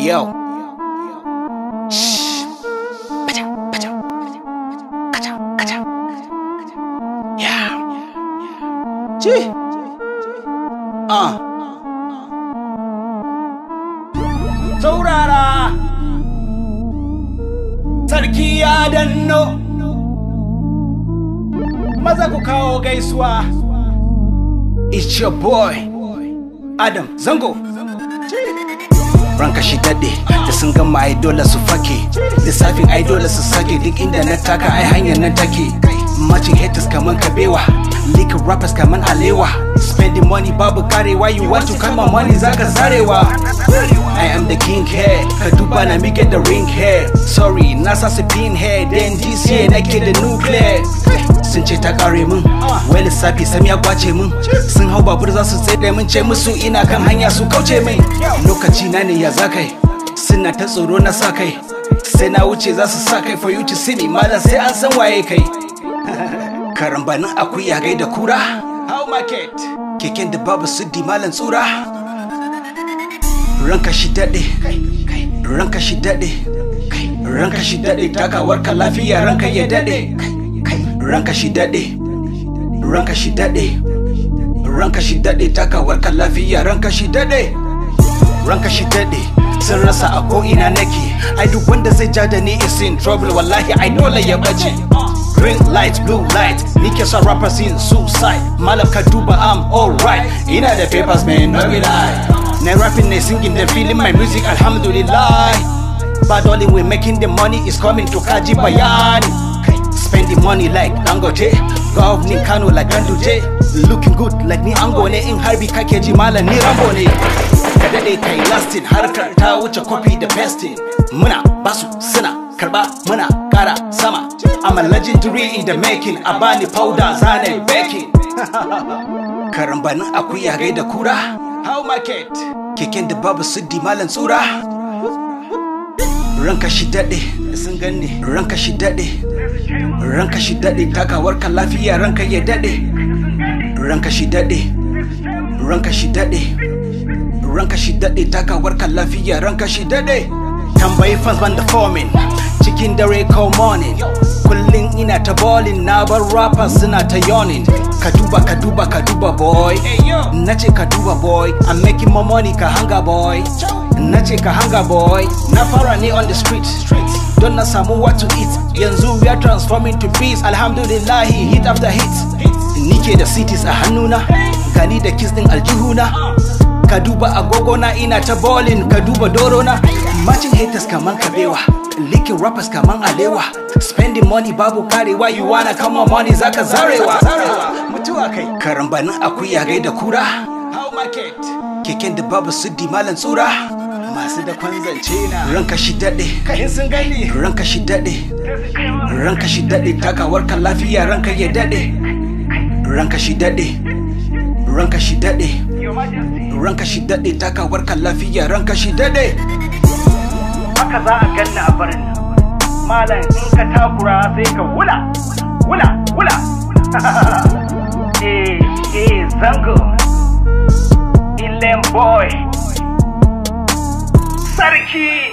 Yo. Shh. Pacha, pacha. Kacha, kacha. Yeah. Chi. Ah. Saurara. Sarki ya danno. Maza ku kawo gaisuwa. It's your boy. Adam Zango. ranka shi daɗe da sun gama ai dole su fake lissafin ai dole su sake duk inda na taka ai hanyar nan take matching haters kaman kabewa leak rappers kaman alewa spending money babu karewa you want to come my money zaka zarewa I am the king here ka duba na mike da ring hair sorry na sa su pin hair then this year nake da nuclear sun ce ta kare min wai lissafi sam ya kwace min sun hau babur za su tsaye min ce musu ina kan hanya su kauce min lokaci na ne ya za kai suna ta tsoro na sa kai sai na wuce za su sa kai for you to see me malam sai an san waye kai karambanin akuya gai da kura how market keken da babu suddi malam tsura ranka shi daɗe ranka shi daɗe ranka shi daɗe takawar ka lafiya ranka ya daɗe ranka shi daɗe ranka shi daɗe ranka shi daɗe takawar ka lafiya ranka shi daɗe ranka shi daɗe sun rasa a ko'ina nake ai duk wanda zai ja da ni is in trouble wallahi ai dole ya bace green light blue light nike sa rappers in suicide malam ka duba I'm alright ina da papers man no be lie na rapping ne singing the feeling my music alhamdulillah but only we making the money is coming to kaji bayani spending money like dangote governor kano like ganduje looking good like ni ango ne in harbi kake ji malam ni rambo ne ka daɗe kai lasting harkar ta wuce copy da pasting muna basu suna karba muna kara sama I'm a legendary in the making a bani powder zane baking karambanin akuya gai da kura how market keken da babu suddi malam tsura ranka shi daɗe sun ganni ranka shi daɗe ranka shi daɗe takawar ka lafiya ranka ya daɗe ranka shi daɗe ranka shi daɗe ranka shi daɗe takawar ka lafiya ranka shi daɗe tambayi fans ban da fomin cikin dare ko morning kullum ina ta bowling na bar rappers suna ta yawning ka duba ka duba ka duba boy na ce ka duba boy I'm making more money ka hanga boy na ce ka hanga boy na fara ne on the street don na samu what to eat yanzu we are transforming to peace alhamdulillahi hit after hit nike da cities a hannuna gani da kiss din aljihuna ka duba agogona ina ta bowling ka duba dorona matching haters kaman kabewa licking rappers kaman alewa spending money babu karewa you wanna come on money zaka zarewa mutuwa kai karambanin akuya gai da kura how market keken da babu suddi malam tsura masu da kwanzance na ranka shi daɗe kai sun gani ranka shi daɗe ranka shi daɗe takawar kan lafiya ranka ya daɗe ranka shi daɗe ranka shi daɗe ranka shi daɗe takawar kan lafiya ranka shi daɗe haka za a ganna a barin nan malam in ka takura sai ka wula wula wula eh eh zango Inland boy sarki